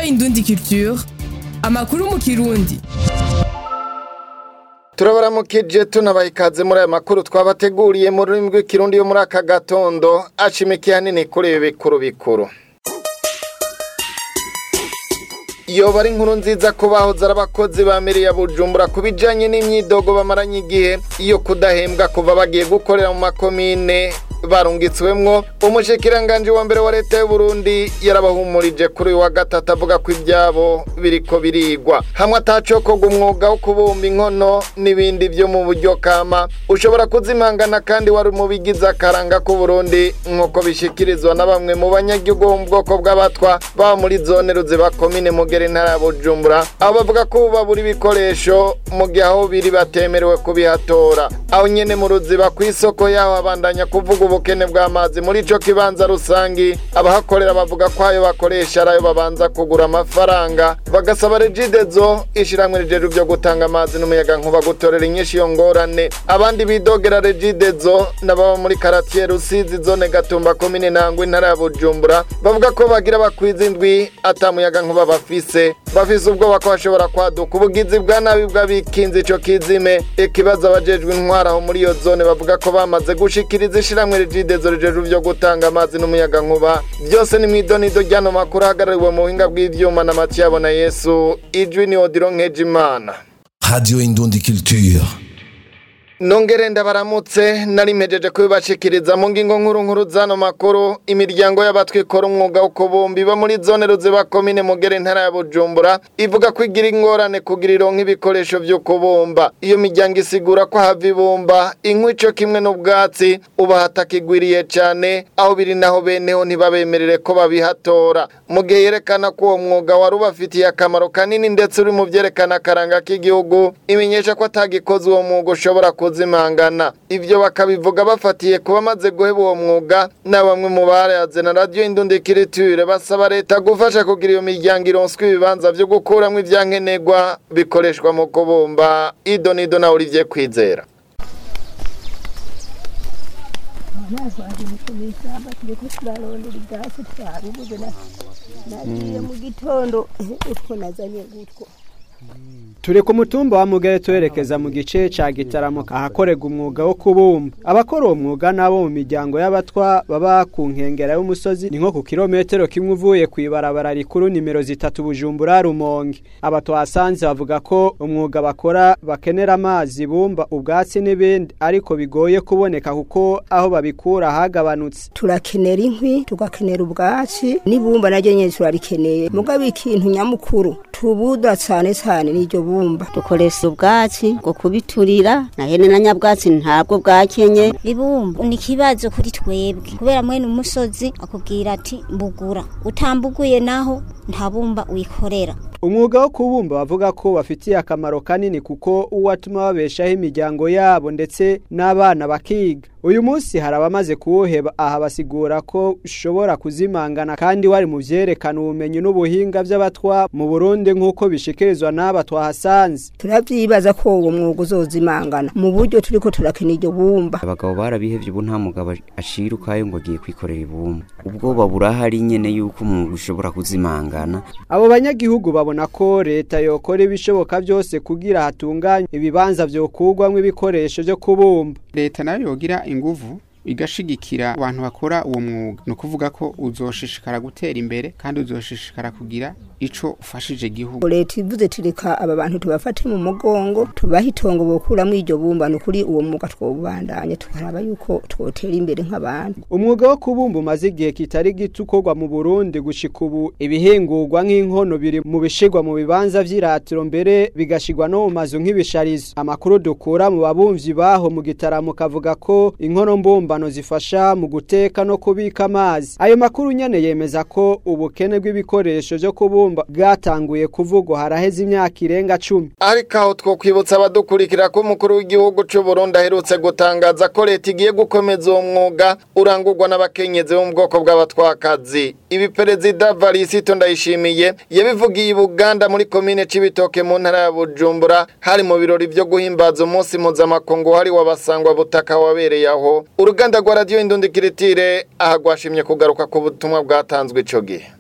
Indundi Culture amakuru mu kirundi turabaramukije tunabaha ikaze muri aya makuru twabateguriye mu rurimi rw'ikirundi yo muri aka gatondo ashimikiye hanini kuri ibi bikuru bikuru yoba ari inkuru nziza ko bahoze ari abakozi ba ya bujumbura ku bijyanye n'imyidogo bamaranye igihe iyo kudahembwa kuva bagiye gukorera mu makomine barungitswemwo umushikiranganji wa mbere wa leta y'u Burundi yarabahumurije kuri uyu wa gatatu avuga ko ibyabo biriko birigwa hamwe atacokoga umwuga wo kubumba inkono n'ibindi byo mu buryo kama ushobora kuzimangana kandi wari mu bigize akaranga k'u Burundi nk'uko bishikirizwa na bamwe mu banyagihugu bo mu bwoko bw'abatwa baba muri zone ruziba komine mugere intara ya bujumbura aho bavuga ko ubu babura ibikoresho mu gihe aho biri batemerewe kubihatora aho nyene mu ruziba ku isoko yaho abandanya kuvuga ubukene bw'amazi muri ico kibanza rusangi abahakorera bavuga ko ayo bakoresha ari ayo babanza kugura amafaranga bagasaba regidezo ishiramwe rijejwe byo gutanga amazi n'umuyaga nkuba gutorera inyinshi iyo ngorane abandi bidogera regidezo n'ababa muri karatiye rusizi zone gatumba komine nangwa intara ya bujumbura bavuga ko bagira bakwiza indwi ata muyaga nkuba bafise bafise ubwoba ko bashobora kwaduka ubugizi bwa nabi bw'abikinze ico kizime ikibazo abajejwe intwara aho muri iyo zone bavuga ko bamaze gushikiriza ishiramwe regidezo rijejwe byo gutanga amazi n'umuyaga nkuba byose ni mw'idonido ryano makuru ahagarariwe mu buhinga bw'ivyuma na Matiyabo na Yesu ijwi ni Odiro Nkejimana Radio Indundi Culture. Nongere ndabaramutse nari mpejeje kubibashikiriza mu ngingo nkuru nkuru zano makuru imiryango y'abatwikora umwuga wo kubumba iba muri zone ruziba komine mugere intara ya Bujumbura ivuga ko igira ingorane kugira ironka ibikoresho vyo kubumba iyo miryango isigura ko hava ibumba inkwi ico kimwe n'ubwatsi uba hatakigwiriye cane aho biri naho beneho ntibabemerere ko babihatora mu gihe yerekana ko uwo mwuga wari ubafitiye akamaro kanini ndetse uri mu vyerekana akaranga k'igihugu imenyesha ko atagikoze uwo mwuga ushobora kuzimangana ivyo bakabivuga bafatiye kuba maze guheba uwo mwuga na bamwe mu barayaze na radio indundikiriture basaba leta gufasha kugira iyo miryango ironswa ibibanza vyo gukuramwo ivyankenerwa bikoreshwa mu kubumba idonido na Olivier Kwizera kubisaba turiko turarondera ibyatsi twabibuze nagiye mu gitondo utwo nazanye gutwo turi ku mutumba wa mugere twerekeza mu gice ca gitaramo ahakorerwa umwuga wo kubumba abakora uwo mwuga nabo mu miryango y'abatwa baba ku nkengera y'umusozi ni nko ku kilometero kimwe uvuye ku ibarabara rikuru nimero zitatu bujumbura rumonge aba twasanze bavuga ko umwuga bakora bakenera amazi bumba ubwatsi n'ibindi ariko bigoye kuboneka kuko aho babikura hagabanutse turakenera inkwi tugakenera ubwatsi n'ibumba naryo nyene turarikeneye mugabo ikintu nyamukuru tubuda cane cane n'iryo bumba dukoresha ubwatsi bwo kubiturira na hene na nyabwatsi ntabwo bwakenye ibumba ni ikibazo kuri twebwe kubera mwene umusozi akubwira ati mbugura utambuguye naho nta bumba wikorera umwuga wo kubumba bavuga ko bafitiye akamaro kanini kuko uwatuma babeshaho imiryango yabo ndetse n'abana bakiga uyu munsi hari abamaze kuwuheba aha basigura ko ushobora kuzimangana kandi wari mu vyerekana ubumenyi n'ubuhinga vy'abatwa mu Burundi nk'uko bishikirizwa n'aba twahasanze turavyibaza ko uwo mwuga uzozimangana mu buryo turiko turakena iryo bumba abagabo barabihevye ubu nta mugabo ashirukayo ngo agiye kwikorera ibumba ubwoba burahari nyene yuko umwuga ushobora kuzimangana abo banyagihugu babona ko leta yokora ibishoboka byose kugira hatunganywe ibibanza vyokugwamwo ibikoresho vyo kubumba leta nayo yogira inguvu igashigikira abantu bakora uwo mwuga ni ukuvuga ko uzoshishikara gutera imbere kandi uzoshishikara kugira ico ufashije igihugu leta ivuze tureka aba bantu tubafate mu mugongo tubaha itongo bokuramwo iryo bumba ni ukuri uwo mwuga twobandanya tukaraba yuko twotera imbere nk'abantu umwuga wo kubumba umaze igihe kitari gito ukorwa mu burundi gushika ubu ibihingurwa nk'inkono biri mu bishigwa mu bibanza vy'iratiro mbere bigashigwa no mu mazu nk'ibisharizo amakuru dukura mu babumvyi baho mu gitaramo kavuga ko inkono mbumbano zifasha mu guteka no kubika amazi ayo makuru nyene yemeza ko ubukene bw'ibikoresho vyo kubumba bwatanguye kuvugwa haraheze imyaka irenga cumi ariko aho twokwibutsa abadukurikira ko umukuru w'igihugu c'u Burundi aherutse gutangaza ko leta igiye gukomeza uwo mwuga urangurwa n'abakenyezi bo mu bwoko bw'abatwakazi ibi perezida Varisito Ndayishimiye yabivugiye i Buganda muri komine Cibitoke mu ntara ya Bujumbura hari mu birori vyo guhimbaza umunsi mpuzamakungu hari wabasangwa butaka wabereye aho uruganda rwa radio Indundi Kiritire aha rwashimye kugaruka ku butumwa bwatanzwe ico gihe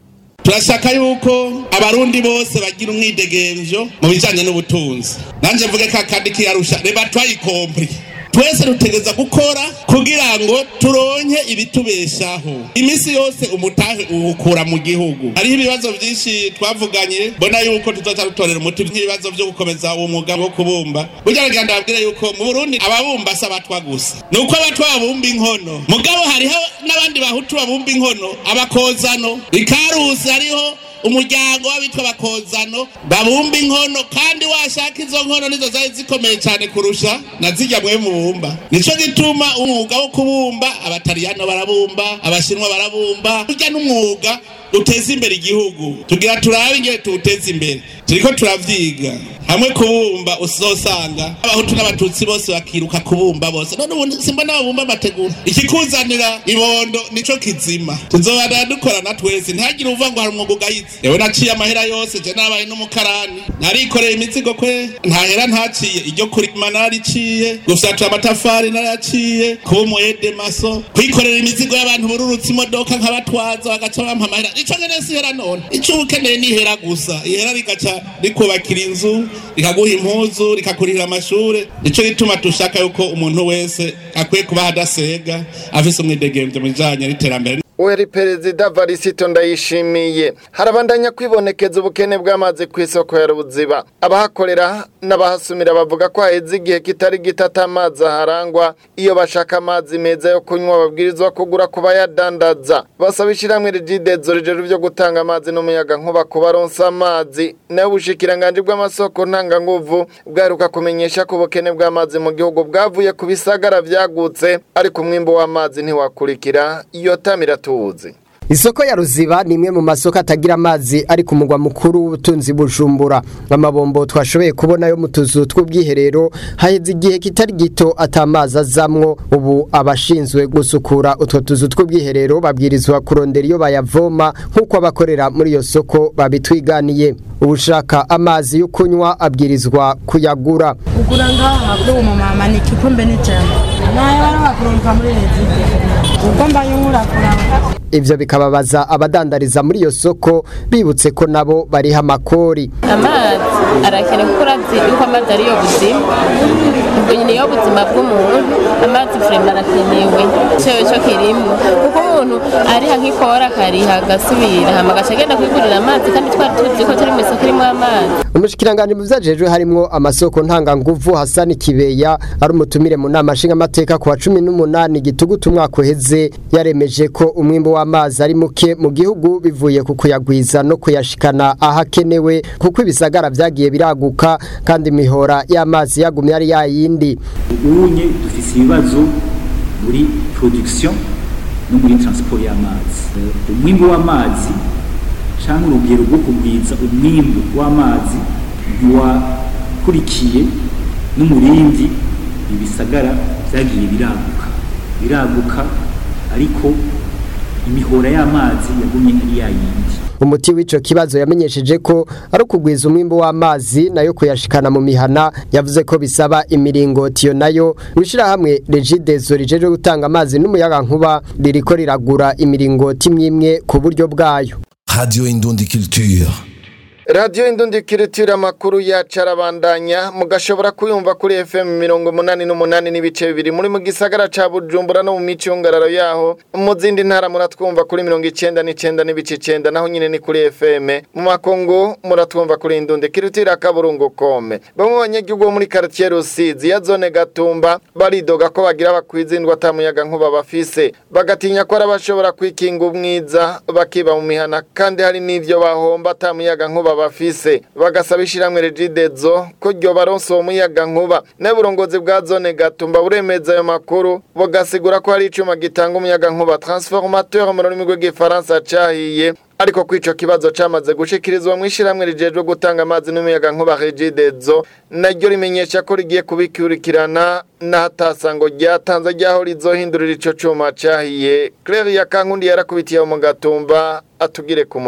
turashaka yuko abarundi bose bagira umwidegemvyo mu bijanye n'ubutunzi nanje mvuge ka kandi kiyarusha reba twayikompri twese dutegereza gukora kugira ngo turonke ibitubeshaho iminsi yose umutahe uwukura mu gihugu hariho ibibazo byinshi twavuganye mbona yuko tuzoca dutorera umuti nk'ibibazo byo gukomeza uwo mwuga wo kubumba burya nagira ndababwire yuko mu burundi ababumba si abatwa gusa ni uko abatwa babumba inkono mugabo hariho n'abandi bahutu babumba inkono abakozano ikarusi hariho umuryango w'abitwa bakozano babumba inkono kandi washaka izo nkono nizo zari zikomeye cyane kurusha na zijya mwe mubumba nico gituma umwuga wo kubumba abataliyano barabumba abashinwa barabumba burya n'umwuga uteza imbere igihugu tugira turabe ingene tuwuteza imbere turiko turavyiga hamwe kubumba uzosanga abahutu n'abatutsi bose bakiruka kubumba bose none ubu simbona babumba amategura ikikuzanira ibondo nico kizima tuzobana dukorana twese ntihagire uvuga ngo hari umwuga ugayize yewe naciye amahera yose je nabaye n'umukarani narikoreye imizigo kwe ntahera ntaciye iryo kurima nariciye gufyatura amatafari narayaciye kuba umuyede maso kwikorera imizigo y'abantu bururutse imodoka nkabatwaza bagaca bampa amahera ico ngene sihera none ico uba ukeneye nihera gusa ihera rigaca rikubakira inzu rikaguha impuzu rikakurihira amashure nico gituma dushaka yuko umuntu wese akwiye kuba adasega afise umwidegemvyo mu bijanye n'iterambere Uweri perezida Varisito ndayishimiye harabandanya kwibonekeza ubukene bw'amazi ku isoko ya Ruziba abahakorera n'abahasumira bavuga ko haheze igihe kitari gitata amazi aharangwa iyo bashaka amazi meza yo kunywa babwirizwa kugura ku bayadandaza basaba ishyirahamwe rigidezo rijejwe byo gutanga amazi n'umuyaga nkuba ku baronsa amazi nayo ubushikiranganje bw'amasoko ntanganguvu bwaheruka kumenyesha ko ubukene bw'amazi mu gihugu bwavuye ku bisagara vyagutse ariko umwimbo w'amazi ntiwakurikira iyo tamira tuzi Isoko ya Ruziba ni imwe mu masoko atagira amazi ari ku mugwa mukuru w'ubutunzi bujumbura amabombo twashoboye kubona yo mu tuzu tw'ubwiherero haheze igihe kitari gito atamazi azamwo ubu abashinzwe gusukura utwo tuzu tw'ubwiherero babwirizwa kurondera iyo bayavoma nk'uko abakorera muri iyo soko babitwiganiye ubushaka amazi yo kunywa abwirizwa kuyagura kugura ngaha kuri uwo mumama ni igikombe n'ijana nayo bari bakurunga muri leta ubwo mbaye nkurakura ivyo bikababaza abadandariza muri iyo soko bibutse ko nabo bariha amakori amazi arakenewe kuko uravye yuko amazi ariyo buzima ubwo nyine yo buzima bw'umuntu amazi vrema arakenewe cewe co kirimo kuko umuntu ariha nk'ikora akariha agasubira hama agaca agenda kwigurira amazi kandi twari tuzi ko turi mw'isoko irimwo amazi umushikiranganji mu vyajejwe harimwo amasoko ntanganguvu Hasani Kibeya ari umutumire mu nama nshingamateka ku wa cumi n'umunani gitugutu umwaka uheze yaremeje ko umwimbo w'amazi ari muke mu gihugu bivuye ku kuyagwiza no kuyashikana ahakenewe kuko ibisagara vyagiye biraguka kandi imihora y'amazi yagumye ari yayindi ubunye dufise ibibazo muri production no muri transport y'amazi umwimbo w'amazi canke urugero rwo kugwiza umwimbu w'amazi ntiwakurikiye n'umurindi ibisagara vyagiye biraguka biraguka ariko imihora y'amazi yagumye ari yayindi umuti w'ico kibazo yamenyesheje ko ari ukugwiza umwimbo w'amazi nayo kuyashikana mu mihana yavuze ko bisaba imiringoti yo nayo hamwe regidezo rijeje gutanga amazi n'umuyaga nkuba ririko riragura imiringoti imwe ku buryo bwayo Radio Indundi Culture. radiyo indundi kiritira amakuru yacu arabandanya mugashobora kuyumva kuri fm mirongo umunani n'umunani n'ibice bibiri muri mu gisagara ca bujumbura no mu micungararo yaho mu zindi ntara muratwumva kuri mirongo icenda n'icenda n'ibice icenda naho nyine ni kuri fm mu makungu muratwumva kuri indundi kiritira akaburungu kome bamwe mu banyagihugu bo muri karitiye rusizi ya zone gatumba baridoga ko bagira bakwizindwa atamuyaga nkuba bafise bagatinya ko ari abashobora kwikinga umwiza bakiba mu mihana kandi hari n'ivyo bahomba atamuyaga nkuba bafise bagasaba ishiramwe regidezo ko ryo baronse uwo muyaga nkuba n'uburongozi bwa zone gatumba buremeza ayo makuru bugasigura ko hari icuma gitanga umuyaga nkuba transformateur mu rurimi rw'igifaransa cahiye ariko ko ico kibazo camaze gushikirizwa mu ishiramwe rijejwe gutanga amazi n'umuyaga nkuba regidezo naryo rimenyesha ko rigiye kubikurikirana n'ahatasango ryatanze ryaho rizohindurira ico cuma cahiye Claire Yakankundi yarakubitiye mu gatumba atugire ku muriri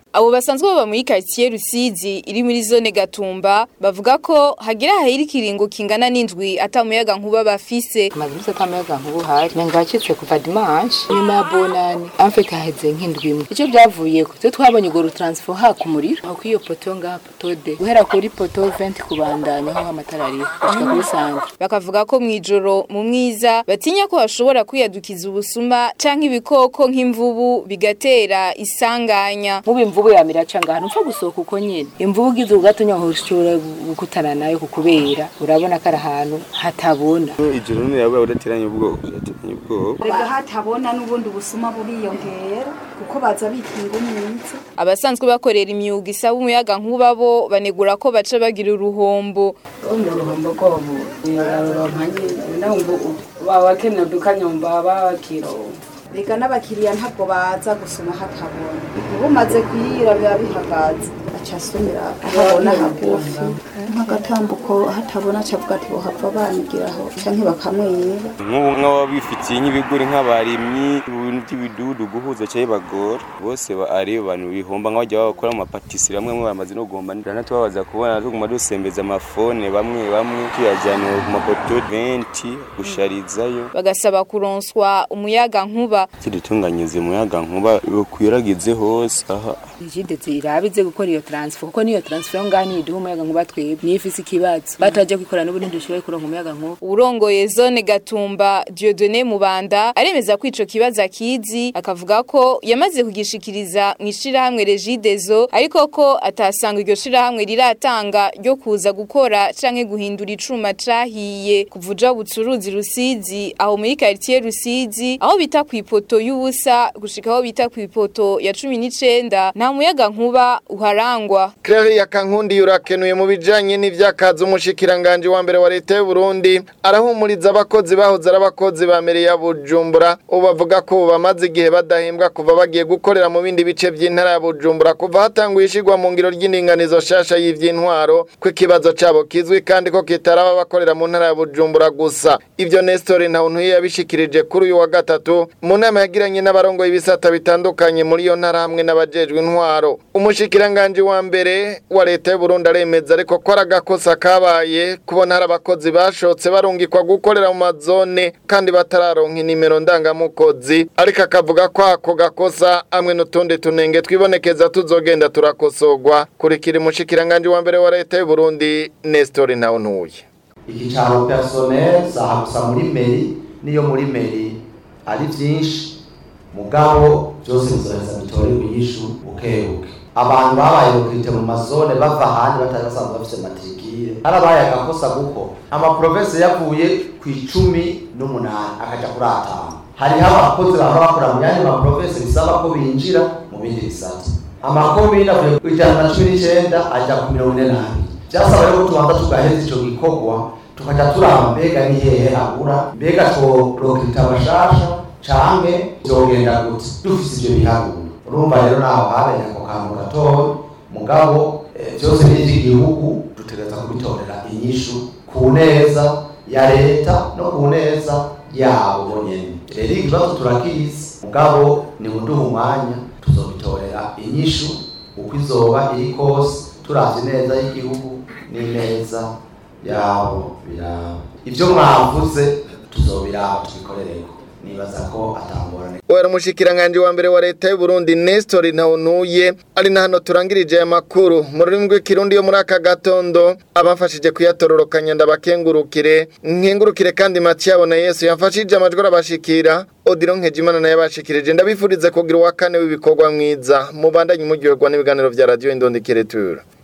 abo basanzwe baba muri quartier Rusizi iri muri zone Gatumba bavuga ko hagira hahiri kiringo kingana n'indwi atamuyaga nkuba bafise amazimse atamuyaga nkuba hari nangacitse kuva dimanche nyuma ya bonani amfite haheze nk'indwi imwe icyo byavuye ko twe twabonye ngo transfo haka umuriro aho kwiyo poto ngaha poto de guhera kuri poto 20 kubandanya aho amatara ari gushika kuri santre bakavuga ko mwijoro mu mwiza batinya ko hashobora kwiyadukiza ubusuma canke ibikoko nk'imvubu bigatera isanganya mubi imvubu yamira canga ahantu upfa gusohoka uko nyene imvubu ugize ugatonya aho ushobora gukutana nayo kukubera urabona ko ari ahantu hatabona ijoro none yaba udateranye ubwoba udateranye ubwoba rega hatabona n'ubundi busuma buriyongera kuko baza bikinga umwitsi abasanzwe bakorera imyuga isaba umuyaga nkuba bo banegura ko baca bagira uruhombo mu ruhombo rwabo uraronka nyine nawe ngo baba bakeneye udukanyomba bakironka rega n'abakiriya ntabwo baza gusoma hatabona ubumaze kuyira biba bihagaze aca asumira ahabona hagufi nk'agatambuko hatabona acavuga ati bohava banigiraho canke bakamwiba nk'ubu nk'ababa bifitiye nk'ibigori nk'abarimyi ibintu by'ibidudu guhuza cyangwa bagora bose ari abantu bihomba nk'abajya bakora mu mapatisiri bamwe bamwe bamaze no guhomba ndana tubabaza kubona tuguma dusembeza amafone bamwe bamwe tuyajyana ku mapoto 20 gusharizayo bagasaba kuronswa umuyaga nkuba kidutunganyirize umuyaga nkuba ukwiragize hose aha Jide zirabize gukora iyo transfer kuko niyo transfer ngani iduha umuyaga nkuba twebwe niyo ifise ikibazo bataje kwikora n'ubundi dushoboye kuronka umuyaga nkuba urongoye zone Gatumba Dieudonné Mubanda aremeza ko ico kibazo akizi akavuga ko yamaze kugishikiriza mu ishirahamwe Regidezo ariko ko atasanga iryo shirahamwe riratanga ryo kuza gukora canke guhindura icuma cahiye kuvuja bucuruzi Rusizi aho muri quartier Rusizi aho bita kwipoto y'ubusa gushika aho bita kwipoto ya 19 nta muyaga nkuba uharangwa Claire Yakankundi yurakenuye mu bijanye n'ivyakaza umushikiranganje wa mbere wa leta y'u Burundi arahumuriza abakozi bahoze arabakozi bamereye ya Bujumbura ubavuga ko bamaze igihe badahembwa kuva bagiye gukorera mu bindi bice by'intara ya Bujumbura kuva hatanguye ishigwa mu ngiro ry'indinganizo shasha y'ivyintwaro ko ikibazo cabo kizwi kandi ko kitaraba bakorera mu ntara ya Bujumbura gusa ivyo Nestor Ntawuntuye yabishikirije kuri uyu wa gatatu mu nama yagiranye n'abarongoye ibisata bitandukanye muri iyo ntara hamwe n'abajejwe intwaro umushikiranganje wa mbere wa leta y'u Burundi aremeza ariko ko aragakosa kabaye kubona hari abakozi bashotse barungikwa gukorera mu mazone kandi batararonka inimero ndangamukozi ariko akavuga ko ako gakosa amwe n'utundi tunenge twibonekeza tuzogenda turakosogwa kurikira umushikiranganje wa mbere wa leta y'u Burundi Nestor Ntawuntuye igicaro personnel saha gusa muri meri niyo muri meri ari byinshi mugabo byose bizoheza bitorerwa inyishu bukebuke abantu babaye rokirite mu mazone bava ahandi batari basanzwe bafite matrikire harabaye agakosa kuko amaprovensi yavuye ku icumi n'umunani akaja kuri atanu hariho abakozi baba bakora mu yandi maprovensi bisaba ko binjira mu bindi bisata amakomine avuye ku ijana na cumi n'icenda aja ku mirongo ine n'abiri byasaba rero ko tubanza tugaheza ico gikorwa tukaja turaba mbega ni hehe abura mbega tworokirita abashasha canke vyogenda gute dufise ivyo biharuro urumva rero naho habaye ako kantu gatoya mugabo vyose n'ivy'igihugu dutegereza kubitorera inyishu ku neza ya leta no ku neza yabo bonyene rero ikibazo turakizi mugabo ni muduha umwanya tuzobitorera inyishu uko izoba iri kose turavye neza y'igihugu n'ineza yabo biraba ivyo mwavuze tuzobiraba tubikorereko nibaza ko atangorane Wera umushikiranganje wa mbere wa leta y'u Burundi Nestor Ntawunuye ari na hano turangirije aya makuru mu rurimi rw'ikirundi yo muri aka gatondo abafashije kuyatororokanya ndabakengurukire nkengurukire kandi Mathiabo na Yesu yamfashije amajwi arabashikira Odiro Nkejimana naye bashikirije ndabifurize kugira uwa kane w'ibikorwa mwiza mubandanye muryoherwa n'ibiganiro vya radio Indondikire Tour